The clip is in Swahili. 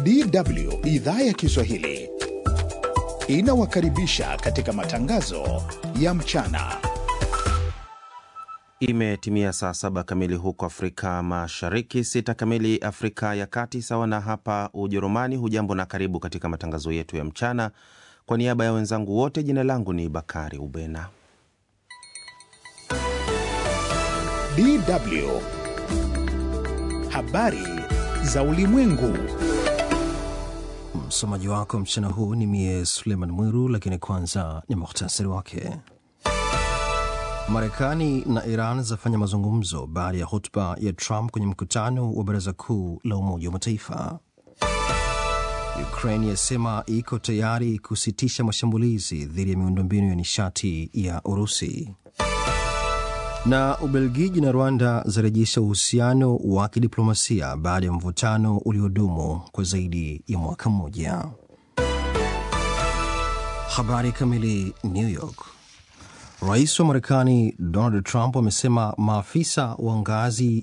DW idhaa ya Kiswahili inawakaribisha katika matangazo ya mchana. Imetimia saa saba kamili huko Afrika Mashariki, sita kamili Afrika ya Kati, sawa na hapa Ujerumani. Hujambo na karibu katika matangazo yetu ya mchana. Kwa niaba ya wenzangu wote, jina langu ni Bakari Ubena. DW habari za ulimwengu. Msomaji wako mchana huu ni mie Suleiman Mwiru, lakini kwanza ni muhtasari wake. Marekani na Iran zafanya mazungumzo baada ya hotuba ya Trump kwenye mkutano wa Baraza Kuu la Umoja wa Mataifa. Ukraine yasema iko tayari kusitisha mashambulizi dhidi ya miundombinu ya nishati ya Urusi. Na Ubelgiji na Rwanda zarejesha uhusiano wa kidiplomasia baada ya mvutano uliodumu kwa zaidi ya mwaka mmoja. Habari kamili. New York. Rais wa Marekani Donald Trump amesema maafisa wa ngazi